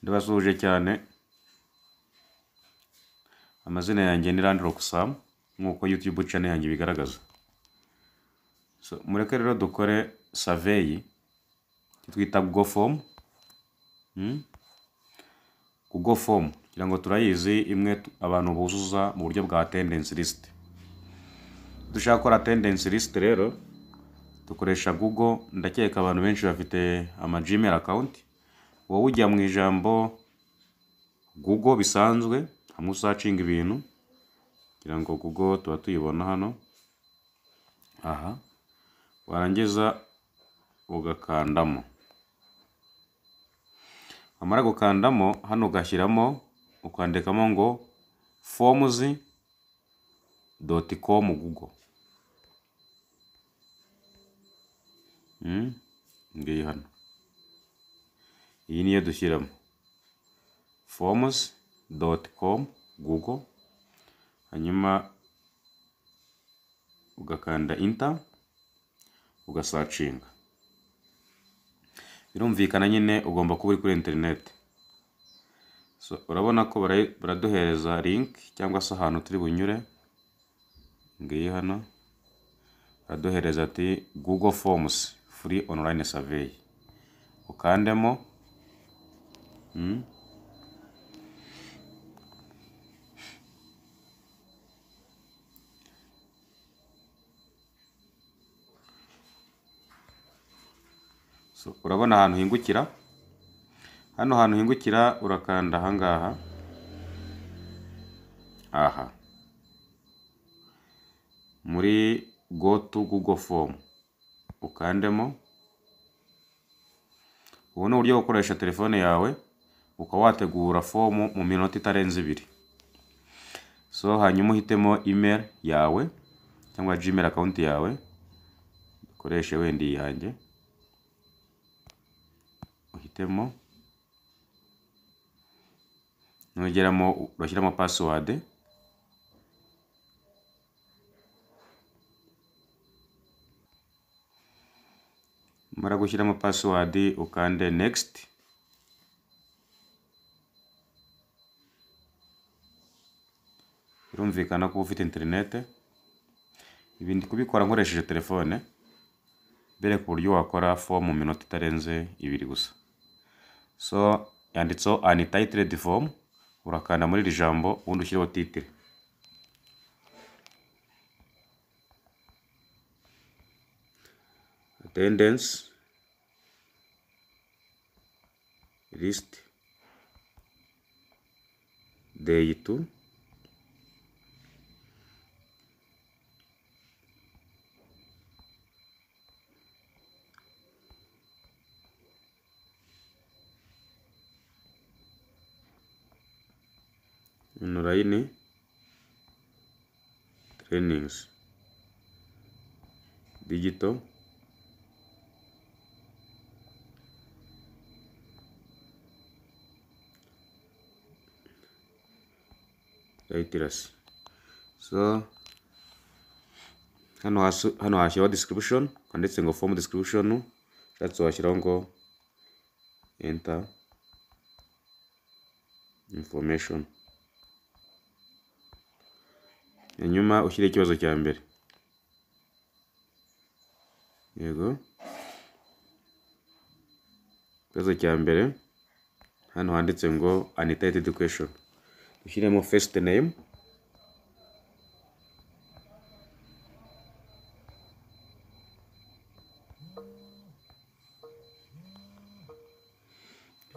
ndabasuhuje cyane amazina yanjye ni Land Rocksam nk'uko YouTube channel yanjye ibigaragaza so mureke rero dukore survey icyo twita go form hmm? ku go form kugira ngo turayizi imwe tu- abantu buzuza mu buryo bwa attendance list dushaka gukora attendance list rero dukoresha google ndakeka abantu benshi bafite ama gmail account wowe ujya mu ijambo google bisanzwe hamwe usacinga ibintu kugira ngo google tuba tuyibona hano aha warangiza ugakandamo wamara gukandamo hano ugashyiramo ukandikamo ngo forms dot com google Hmm? ngiyi hano iyi niyo dushyiramo forms dot com google hanyuma ugakanda inter ugasacinga birumvikana nyine ugomba kuba uri kuri interineti so urabona ko barayi- baraduhereza link cyangwa se ahantu turi bunyure ngiyi hano baraduhereza ati google forms free online survey ukandemo mm. So, urabona ahantu hingukira hano hantu hingukira urakanda ahangaha aha muri go to google form ukandemo ubu ni uburyo bwo gukoresha telefone yawe ukaba wategura fomu mu minota itarenze ibiri so hanyuma uhitemo email yawe cyangwa gmail account yawe ukoreshe wenda iyi yanjye uhitemo nugeramo urashyiramo password mara gushyiramo password ukande next birumvikana ko uba ufite internet ibi ndi kubikora nkoresheje telefone bereka uburyo wakora form mu minota itarenze ibiri gusa so yanditseho untitled form urakanda muri iri jambo ubundi ushyireho titire attendance list day 2 online trainings digital literacy so hano hasi hano hashyiraho description handitse ngo form description ushatse washyiraho ngo enter information hanyuma ushyire ikibazo cya mbere yego ikibazo cya mbere hano handitse ngo untitled question dushyiremo first name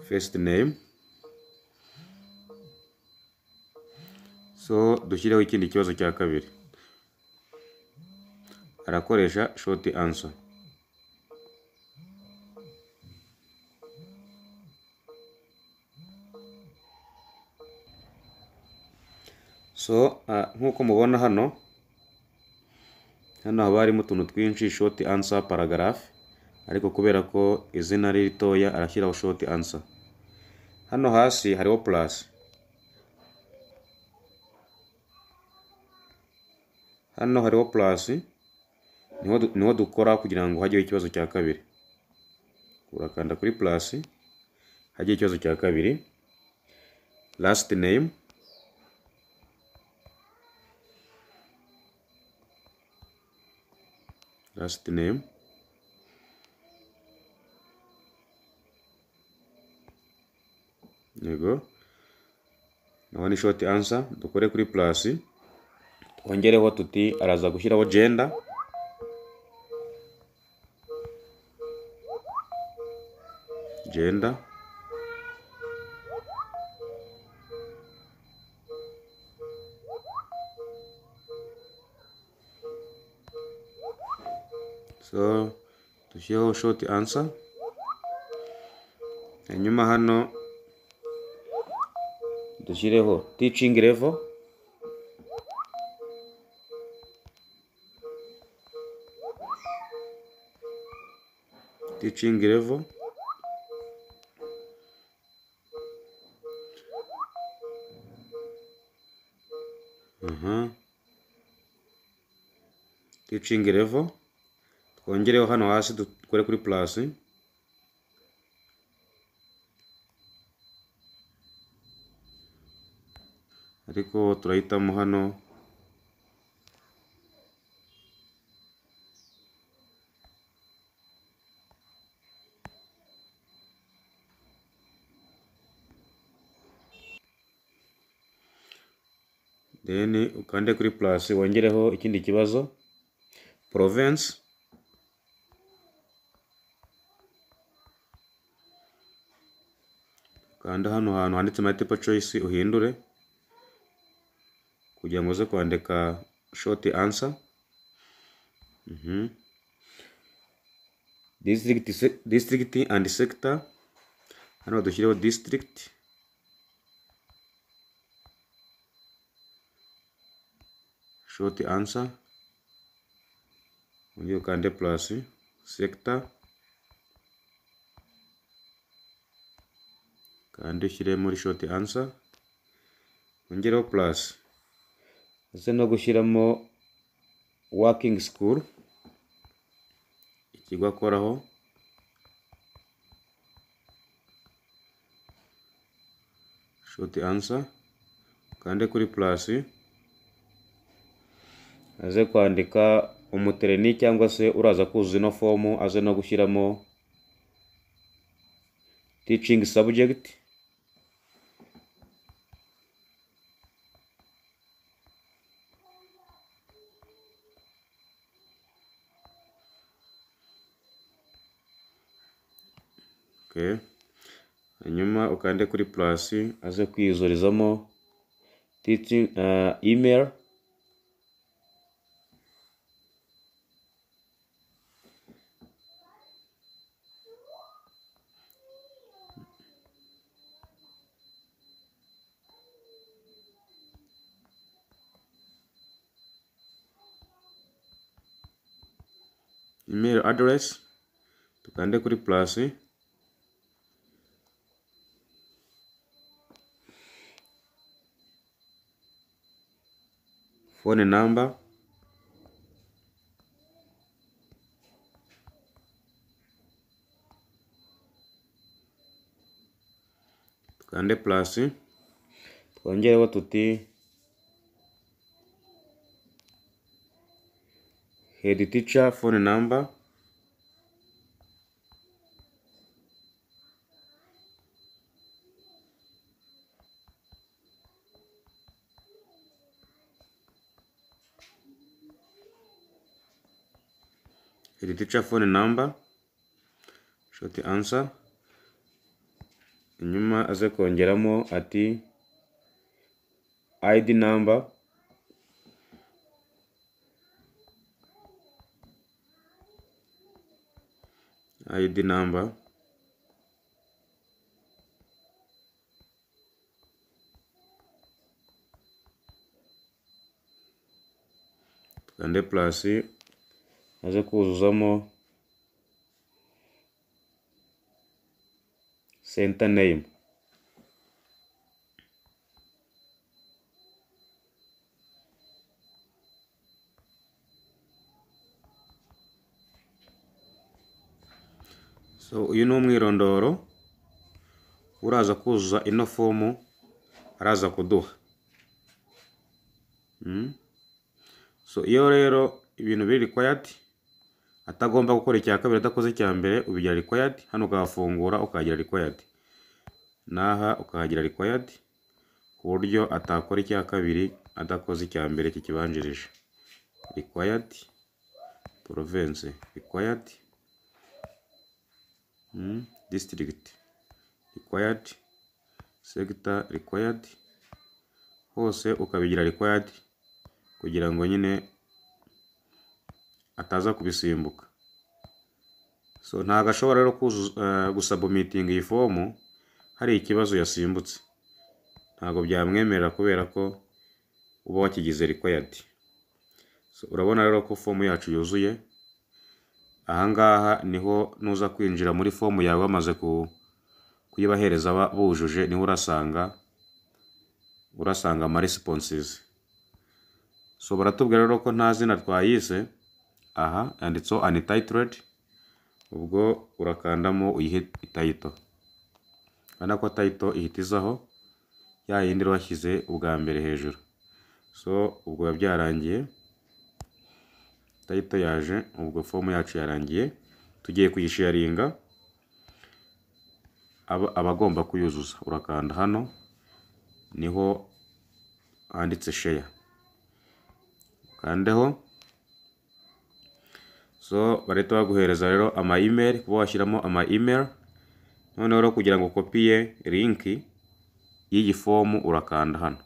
first name so dushyireho ikindi kibazo cya kabiri arakoresha short answer so ah, nk'uko mubona hano hano haba harimo utuntu twinshi short answer paragraph ariko kubera ko izina ari ritoya arashyiraho short answer hano hasi hariho plus hano hariho plus niho du- niho dukora kugira ngo hajyeho ikibazo cya kabiri urakanda kuri plus hajyeho ikibazo cya kabiri last name last name yego naho ni short answer dukore kuri plus twongereho tuti araza gushyiraho gender gender so dushyireho short answer hanyuma hano dushyireho teaching level teaching level Aha. teaching level twongereho hano hasi dukore kuri plus ariko turahitamo hano then ukande kuri plus wongereho ikindi kibazo province kanda hano hantu handitse multiple choice uhindure kugira ngo uze kwandika short answer Mhm. district, se- district and sector hano dushyireho district short answer ugiye ukande plus sector kandi ushyire muri short answer ongereho plus ndetse no gushyiramo working school ikigo akoraho short answer kande kuri plus aze kwandika umutereni cyangwa se uraza kuzuza ino fomu aze no gushyiramo teaching subject Okay. Hanyuma ukande kuri plus aze kwiyuzurizamo teaching uh, email email address tukande kuri plus phone number tukande plus twongereho tuti head teacher phone number head teacher phone number short answer inyuma aze kongeramo ati id number id number tukande plus aze kuzuzamo center name so uyu ni umwirondoro uraza kuzuza ino fomu araza kuduha Mm. so iyo rero ibintu biri required atagomba gukora icya kabiri adakoze icya mbere ubigira required hano ukahafungura ukahagira required n'aha ukahagira required ku buryo atakora icya kabiri adakoze icya mbere kikibanjirije required province required mm. district required sector required hose ukabigira required kugira ngo nyine ataza kubisimbuka so ntabwo ashobora rero kuzuza- eh, gusabumitinga iyi fomu hari ikibazo yasimbutse ntabwo byamwemerera kubera ko uba wakigize required so urabona rero ko fomu yacu yuzuye ahangaha niho nuza kwinjira muri fomu yawe wamaze ku- kuyibahereza aba- bujuje niho urasanga urasanga ama responses so baratubwira rero ko nta zina twayise aha yanditseho untitled ubwo urakandamo uyihe title urabona ko title ihita izaho ya yindi rero washyize ubwa mbere hejuru so ubwo biba byarangiye title yaje ubwo fomu yacu yarangiye tugiye kuyisharinga aba- abagomba kuyuzuza urakanda hano niho handitse share kandeho so barahita baguhereza rero ama email kuba washyiramo ama email noneho rero kugira ngo ukopiye linki y'iyi fomu urakanda hano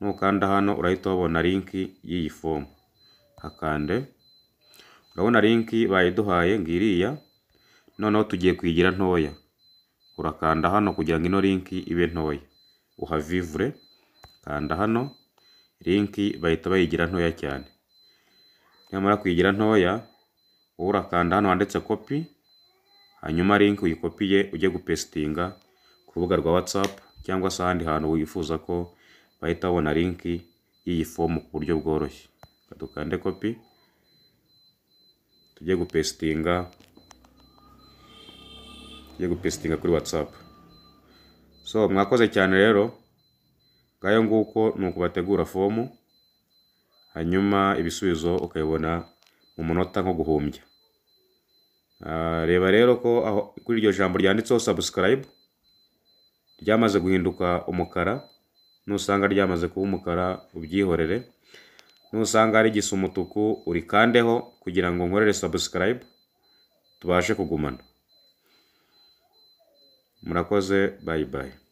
nukanda hano urahita wabona linki y'iyi fomu hakande urabona linki bayiduhaye ngiriya noneho tugiye kuyigira ntoya urakanda hano kugira ngo ino linki ibe ntoya uhavivure kanda hano linki bahita bayigira ntoya cyane nyamara kuyigira ntoya wowe urakanda hano handitse kopi hanyuma linki uyikopiye ujye gupesitinga ku rubuga rwa whatsapp cyangwa se ahandi hantu wifuza ko bahita babona linki y'iyi fomu ku buryo bworoshye Reka dukande kopi tujye gupesitinga tujye gupesitinga kuri whatsapp so mwakoze cyane rero ngayo nguko ni ukubategura fomu hanyuma ibisubizo ukabibona mu munota nko guhumbya Ah, reba rero ko aho kuri iryo jambo ryanditseho subscribe ryamaze guhinduka umukara nusanga ryamaze kuba umukara ubyihorere nusanga rigisa umutuku urikandeho kugira ngo nkorere subscribe tubashe kugumana murakoze bye bye